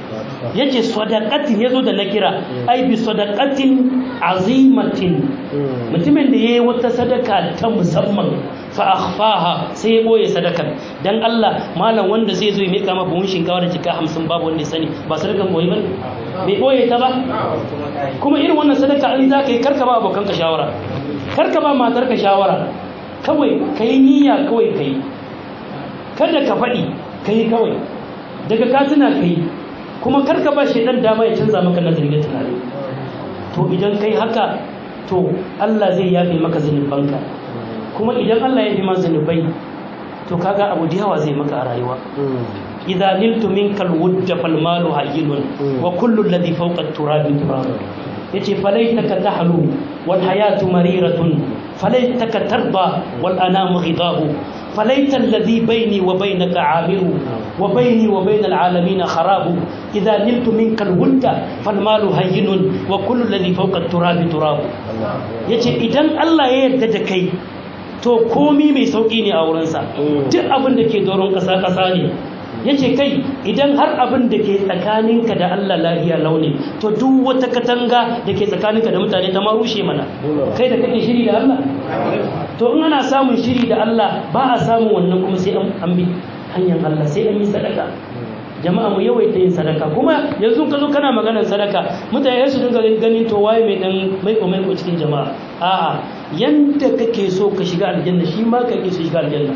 yace sadaqatin yazo da nakira ai bi sadaqatin azimatin mutumin da yayi wata sadaka ta musamman fa akhfaha sai ya boye sadakar dan Allah malam wanda zai zo ya mika ma buhun shinkawa da jika 50 babu wanda ya sani ba sadakan boye bane bai boye ta ba kuma irin wannan sadaka in za ka yi karka ba abokanka shawara karka ba matarka shawara kawai ka yi niyya kawai ka yi kada ka faɗi ka yi kawai daga ka tuna ka yi kuma karka ba shaidan dama ya canza maka nazari da tunani to idan kai haka to Allah zai yafe maka zunubanka kuma idan Allah ya fi ma zunubai to kaga abu da yawa zai maka a rayuwa idza niltu minka alwudda fal malu hayyinun wa kullu alladhi fawqa at-turabi turab yace falaitaka tahlu wal hayatu mariratun falaitaka tarda wal anamu ghidahu فليت الذي بيني وبينك عامر وبيني وبين العالمين خراب إذا نلت منك الود فالمال هين وكل الذي فوق التراب تراب yace idan Allah ya yarda da kai to komi mai sauki ne a wurinsa duk abin da ke doron ƙasa ƙasa ne yace kai idan har abin da ke tsakaninka da Allah lahiya launi to duk wata katanga da ke tsakaninka da mutane ta ma rushe mana kai da kake shiri da Allah to in ana samun shiri da Allah ba a samun wannan kuma sai an bi hanyar Allah sai an yi sadaka jama'a mu yawaita yin sadaka kuma yanzu ka zo kana maganar sadaka mutane su dinga ganin to waye mai dan maiko maiko cikin jama'a a'a yanda kake so ka shiga aljanna shi ma kake so shiga aljanna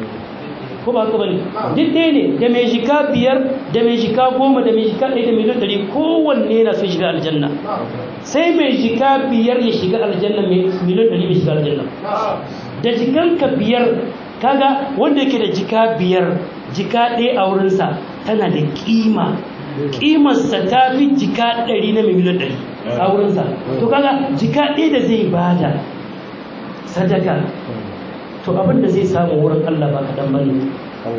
ko ba haka bane duk ɗaya ne da mai jika biyar da mai jika goma da mai jika ɗaya da miliyan ɗari kowanne na so shiga aljanna sai mai jika biyar ya shiga aljanna mai miliyan ɗari bai shiga aljanna da jikanka biyar kaga wanda yake da jika biyar jika ɗaya a wurinsa tana da kima kimarsa ta fi jika ɗari na mai miliyan ɗari a wurinsa to kaga jika ɗaya da zai bada sadaka to abin da zai samu wurin Allah ba kaɗan ba ne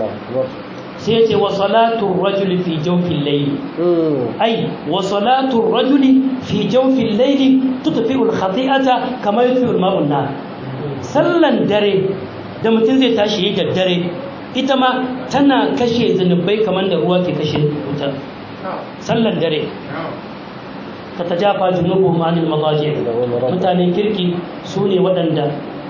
sai ya ce wa salatun rajuli fi jawfin laili ai wa salatun rajuli fi jawfin laili tutfi'ul khati'ata kamar yutfi'ul ma'un nar sallan dare da mutum zai tashi yi da dare ita ma tana kashe zunubai kamar da ruwa ke kashe wuta sallan dare ta tajafa junubuhum anil madaji mutanen kirki su ne waɗanda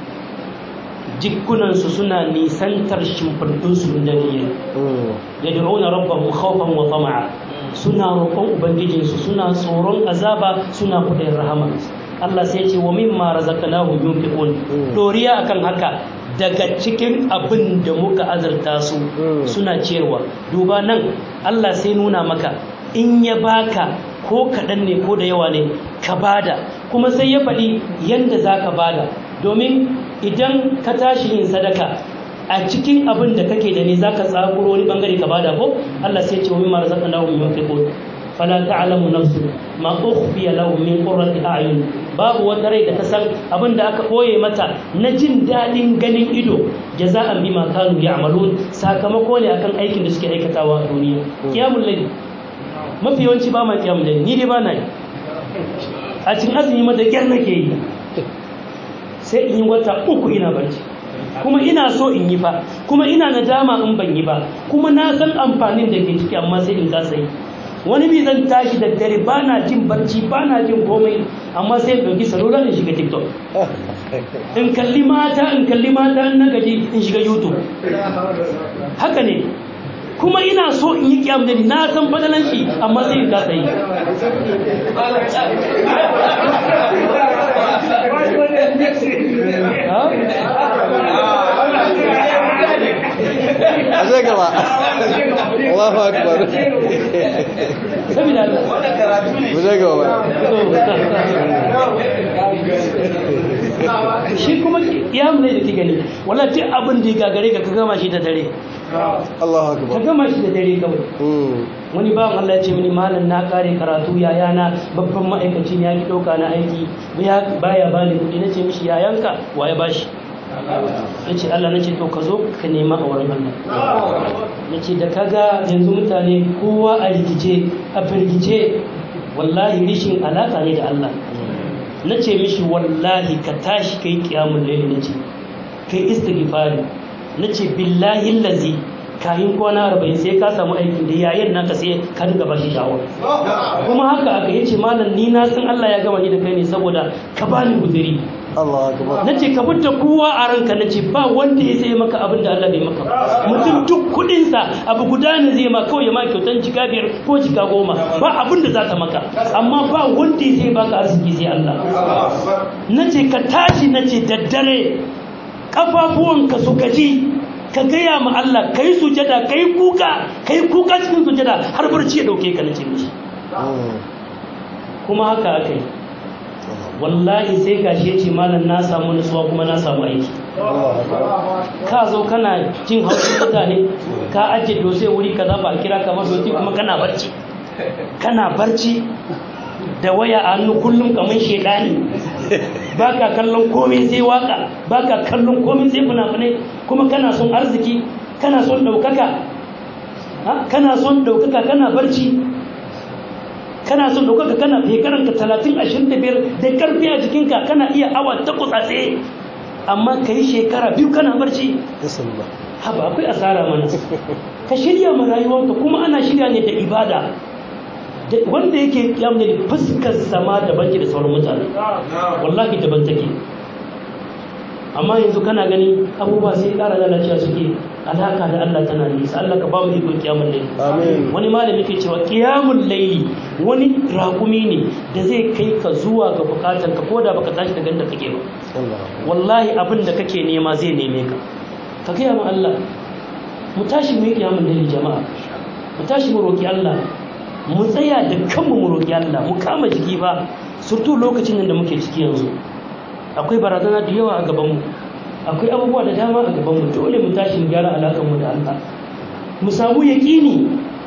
jikunansu suna nisantar shimfiɗinsu da dare ya da'una rabbahu khawfan wa tama'a suna roƙon ubangijinsu suna tsoron azaba suna kuɗin rahama Allah sai ce wa mimma razaqnahum yunfiqun doriya akan haka daga cikin abin da muka azurta su suna cewa duba nan Allah sai nuna maka in ya baka ko kaɗan ne ko da yawa ne ka bada kuma sai ya faɗi yadda za ka bada domin idan ka tashi yin sadaka a cikin abin da kake da ne za ka tsakuro wani bangare ka bada ko Allah sai ce wa mimma razaqnahum yunfiqun fala ta'lamu nafsu ma ukhfiya lahum min qurrati a'yun babu wata rai da ta san abin da aka koye mata na jin daɗin ganin ido jaza'an bima kanu ya'malun sakamako ne akan aikin da suke aikatawa a duniya kiyamul layl mafi yawanci ba ma kiyamul layl ni dai ba na yi a cikin azumi ma da kyar nake yi sai in yi wata uku ina barci kuma ina so in yi fa kuma ina nadama in ban yi ba kuma na san amfanin da ke ciki amma sai in kasa yi wani bi zan tashi da dare ba na jin barci ba na jin komai amma sai in ɗauki salula in shiga tiktok in kalli mata in kalli mata in na gaji in shiga youtube haka ne kuma ina so in yi kiyam da na san fadalan shi amma sai in kasa yi a zai gaba Allahu akbar saboda Allah mu zai gaba shi kuma kiyam ne da ke gani wala duk abin da ya gagare ka ka gama shi da dare Allahu ka akbar gama shi da dare kawai Mm. wani bawan Allah ya ce mini malam na kare karatu yayana babban ma'aikaci ne ya ki ɗauka na aiki ya baya bani kuɗi na ce mishi yayanka wa ya bashi ya ce Allah na ce to ka zo ka nema a wurin Allah ya ce da kaga yanzu mutane kowa a rikice a firgice wallahi rishin alaka ne da Allah na ce mishi wallahi ka tashi kai kiyamun laili na ce kai istighfari na ce billahi lazi kayan kwana arba'in sai ka samu aikin da yayin naka sai ka dinga bashi shawara kuma haka aka yace malam ni na san Allah ya gama ni da kai ne saboda ka bani guzuri Allah akbar na ce ka fita kowa a ranka na ce ba wanda ya sai maka abin da Allah bai maka ba mutum duk kudinsa abu guda ne zai ma kawai ya ma kyautan jika biyar ko jika goma ba abin da za ta maka amma ba wanda ya sai baka arziki sai Allah na ce ka tashi na ce daddare kafafuwanka su gaji ka gaya ma Allah ka yi sujada ka yi kuka ka yi kuka cikin sujada har barci ya dauke ka na ce mishi kuma haka aka yi wallahi sai gashi ya ce malam na samu nutsuwa kuma na samu aiki ka zo kana jin haushin mutane ka ajiye dose wuri kaza ba a kira ka ba dosi kuma kana barci kana barci da waya a hannu kullum kamar shedani ba ka kallon komai sai waka ba ka kallon komai sai fina-finai kuma kana son arziki kana son ɗaukaka ha? kana son ɗaukaka kana barci kana son ɗaukaka kana shekaranka talatin ashirin da biyar da ƙarfi a jikinka kana iya awa takwas a tsaye amma ka yi shekara biyu kana barci Yasallah. haba akwai asara mana ka shirya ma rayuwarka kuma ana shirya ne da ibada Da- wanda yake kiyamne da fuskar sama daban ke da sauran mutane wallahi daban take amma yanzu kana gani abubuwa sai ƙara lalacewa suke alaka da Allah tana nisa Allah ka ba mu iko kiyamun laili Amin. wani malami ke cewa kiyamun laili wani raƙumi ne da zai kai ka zuwa ga bukatar ka koda baka tashi da ganda kake ba Allah. wallahi abin da kake nema zai neme ka ka gaya ma Allah mu tashi mu yi kiyamun laili jama'a mu tashi mu roƙi Allah mu tsaya da kanmu mu roƙi Allah mu kama jiki ba surtu lokacin nan da muke ciki yanzu akwai barazana da yawa a gabanmu akwai abubuwa da dama a gabanmu dole mu tashi mu gyara alaƙar mu da Allah mu samu yaƙini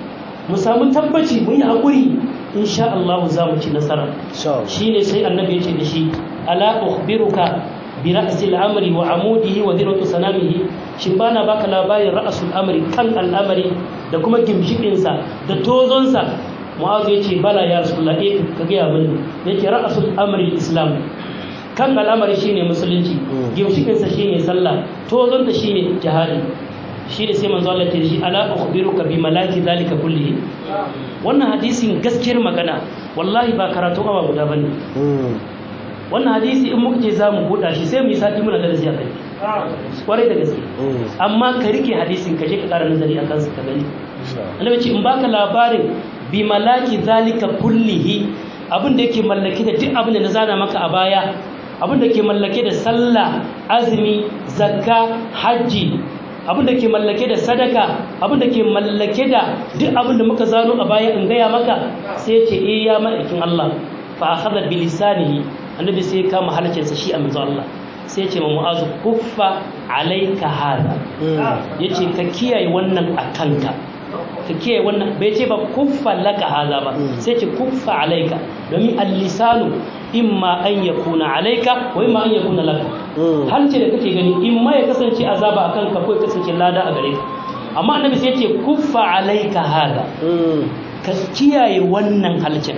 mu samu tabbaci mu yi haƙuri insha Allah za mu ci nasara Insha Allah. shine sai annabi ya ce da shi ala ukhbiruka bi ra'sil amri wa amudihi wa dhiratu sanamihi shin bana baka labarin ra'sul amri kan al'amari da kuma gimshikin sa da tozon sa mu'azu ya ce bala ya rasulullah eh ka ga mini yake ra'sul amri islam kan al'amari shine musulunci Mm. gimshikin sa shine sallah tozon ta shine jihadi shi da sai manzo Allah ya ce da shi ala ukhbiruka bi malaki zalika kullihi wannan hadisin gaskiyar magana wallahi ba karatu awa guda bane Mm. wannan hadisi in muka ce za mu buɗa shi sai mu yi sati muna darasi a kai kwarai da gaske Mm. amma ka rike hadisin ka je ka ƙara nazari a kansa ka gani Insha Allah. annabi ce in baka labarin bi malaki zalika kullihi abin da yake mallake da duk abin da na zana maka a baya abin da ke mallake da sallah azumi zakka hajji abin da ke mallake da sadaka abin da ke mallake da duk abin da muka zano a baya in gaya maka sai ya ce eh ya ma'aikin Allah fa akhadha bi lisanihi annabi sai ya kama halcinsa shi a manzo Allah sai ya ce ma mu'azu kuffa alayka hada Mm. yace ka kiyaye wannan a kanka ka kiyaye wannan bai ce ba kuffa laka haza ba Mm. sai ce kuffa alaika domin al-lisanu imma an yakuna alaika wa imma an yakuna laka Mm. halce da kake gani imma ya kasance azaba a kanka ko ya kasance lada a gare ka amma annabi sai ya ce kuffa alaika haza Mm. ka kiyaye wannan halcin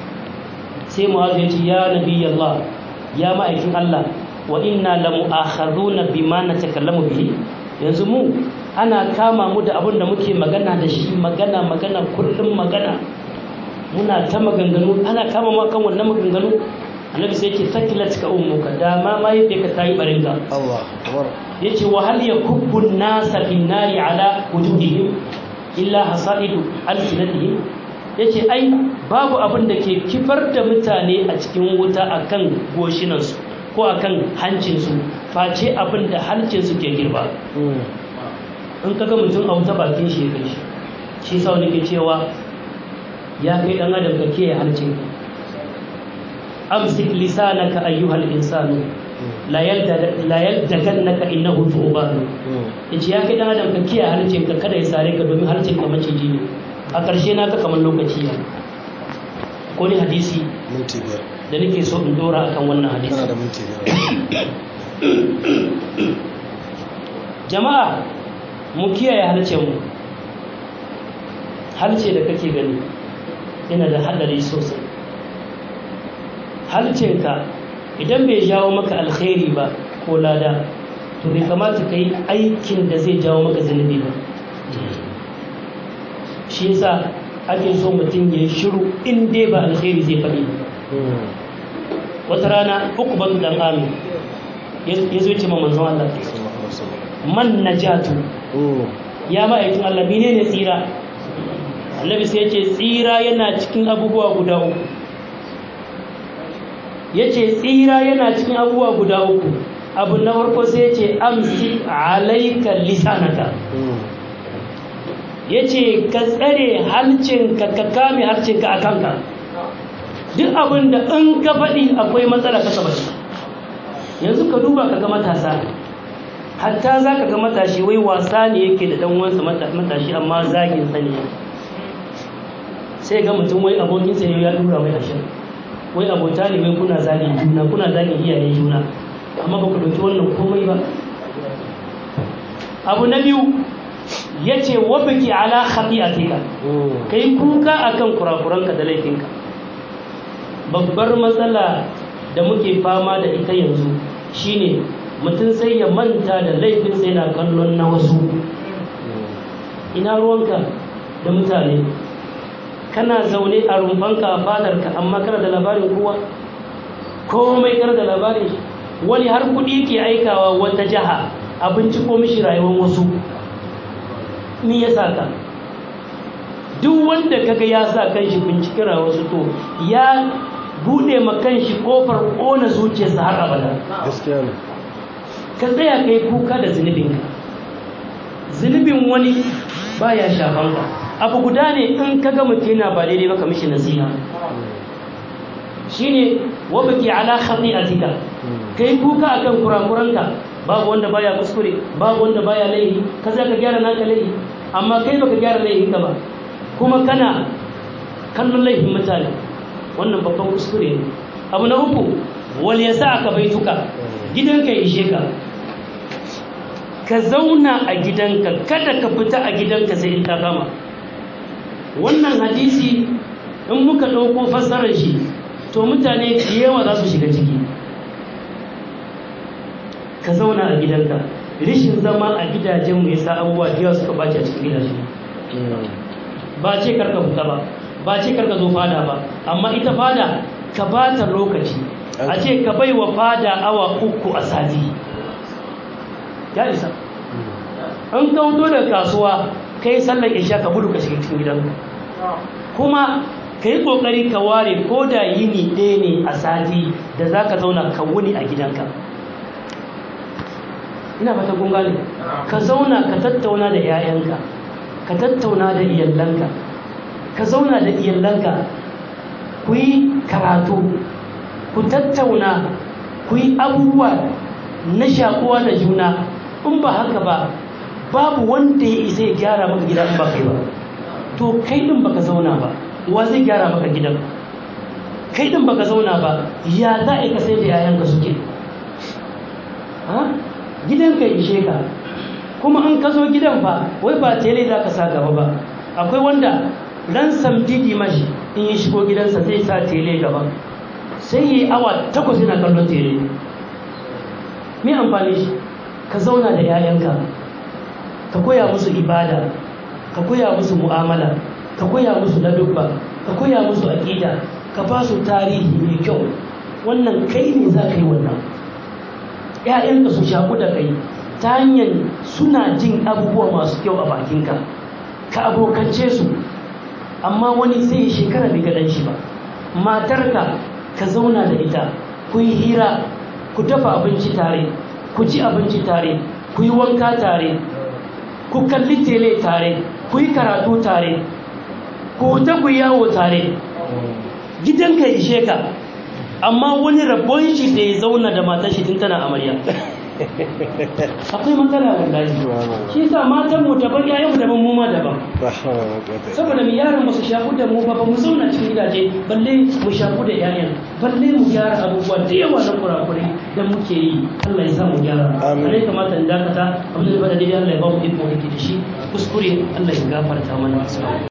sai mu'azu ya ce ya nabi Allah ya ma'aikin Allah wa inna la mu'akhaduna bima natakallamu bihi yanzu mu ana kama mu da abin da muke magana da shi magana magana kullum magana muna ta maganganu ana kama mu kan wannan maganganu annabi sai yake sakilat ka ummuka da ma ma yadda ka tayi barinka Allah. Akbar. yace wa hal yakubbu an-nasa fin nari ala wujuhihim illa hasaidu alsinatihim yace ai babu abin da ke kifar da mutane a cikin wuta akan goshinansu ko akan hancinsu face abin da hancinsu ke girba Mm. in kaga mutum a wuta bakin shi ya kai shi shi sau ne ke cewa ya kai dan adam ka kiyaye hancinka amsik lisanaka ayyuhal insanu la yalda la yaldakannaka innahu thuban Mm. yace ya kai dan adam ka kiyaye harcin ka kada ya sare ka domin harcin ka maciji ne a ƙarshe na ka kamar lokaci ya ko ni hadisi Minti biyar. da nake so in dora akan wannan hadisi Kana da minti biyar. jama'a mu kiyaye harcen mu harce da kake gani yana da hadari sosai harcenka idan bai jawo maka alkhairi ba ko lada to bai kamata ka yi aikin da zai jawo maka zunubi ba shi yasa ake so mutum ya yi shiru in dai ba alkhairi zai faɗi wata rana uku ban dan amin ya zo ce ma manzon Allah man najatu ya ma'aikin Allah menene tsira annabi sai ya ce tsira yana cikin abubuwa guda uku ya ce tsira yana cikin abubuwa guda uku abu na farko sai ya ce amsi alaika lisanaka ya ce ka tsare halcinka ka kame halcinka a kanka duk abin da in ka faɗi akwai matsala ka saba yanzu ka duba ka ga matasa hatta za ka ga matashi wai wasa ne yake da ɗan wansa matashi amma zagin sa ne sai ga mutum wai abokinsa ne ya dura mai ashirin wai abota ne wai kuna zagin juna kuna zagin iyayen juna amma ba ku ɗauki wannan komai ba abu na biyu ya ce wabaki ala khati'atika ka yi kuka akan kurakuranka da laifinka babbar matsala da muke fama da ita yanzu shine mutum sai ya manta da laifinsa yana kallon na wasu ina ruwanka da mutane kana zaune a rumfanka a fadarka amma kana da labarin kowa komai kana da labarin shi wani har kuɗi ke aikawa wata jiha a binciko mishi rayuwar wasu ni ya sa ka duk wanda kaga ya sa kanshi binciken rayuwar wasu to ya bude ma kanshi kofar ƙona zuciyarsa har abada gaskiya ne ka tsaya kai kuka da zunubinka zunubin wani baya shafan ka abu guda ne in ka ga mutum yana ba daidai ba ka mishi nasiha shine wabaki ala khati'atika kai kuka akan kurakuranka babu wanda baya kuskure babu wanda baya laifi ka za ka gyara naka laifi amma kai baka gyara laifin ka ba kuma kana kallon laifin mutane wannan babban kuskure ne abu na uku wal yasa aka baituka gidanka ishe ka ka zauna a gidanka kada ka fita a gidanka sai in ta kama wannan hadisi in muka ɗauko fassarar shi to mutane da yawa za su shiga ciki ka zauna a gidanka rishin zama a gidajenmu ya sa abubuwa da yawa suka bace a cikin gidaje ba ce karka fita ba ba ce karka zo fada ba amma ita fada ka ba ta lokaci a ce ka bai wa fada awa uku a sati ya isa an kauto da kasuwa kai sallar isha ka gudu ka shiga cikin gidanka kuma ka yi ƙoƙari ka ware ko da yini ɗaya ne a sati da za ka zauna ka wuni a gidanka ina fata kun gane ka zauna ka tattauna da 'ya'yanka ka tattauna da iyalanka ka zauna da iyalanka ku yi karatu ku tattauna ku yi abubuwa na shakuwa da juna in ba haka ba babu wanda ya isa ya gyara maka gida in ba kai ba to kai din baka zauna ba wa zai gyara maka gidan kai din baka zauna ba ya za a ka sai da yayanka suke gidan ka ishe ka kuma an ka zo gidan ba wai ba tele za ka sa gaba ba akwai wanda ran samdidi mashi in ya shigo gidansa zai sa tele gaba sai yi awa takwas yana kallon tele me amfani shi ka zauna da 'ya'yanka ka koya musu ibada ka koya musu mu'amala ka koya musu ladubba ka koya musu aƙida ka ba su tarihi mai kyau wannan kai ne za ka yi wannan ‘ya'yanka su shaku da kai ta hanyar suna jin abubuwa masu kyau a bakinka ka abokance su amma wani sai shekara bai gaɗan shi ba matarka ka zauna da ita ku yi hira ku dafa abinci tare ku ci abinci tare ku yi wanka tare ku kalli tele tare ku yi karatu tare ku ta ku yawo tare gidanka ishe ka amma wani rabon shi da ya zauna da matar shi tun tana amarya akwai matsala wallahi shi yasa matan mu daban yayan mu daban mu ma daban saboda mu yaran mu su shafu da mu ba ba mu zauna cikin gidaje balle mu shafu da yayan balle mu gyara abubuwa da yawa na kurakurai da muke yi Allah ya sa mu gyara alai kamata in dakata abin da ba da dai Allah ya ba mu iko yake da shi kuskure Allah ya gafarta mana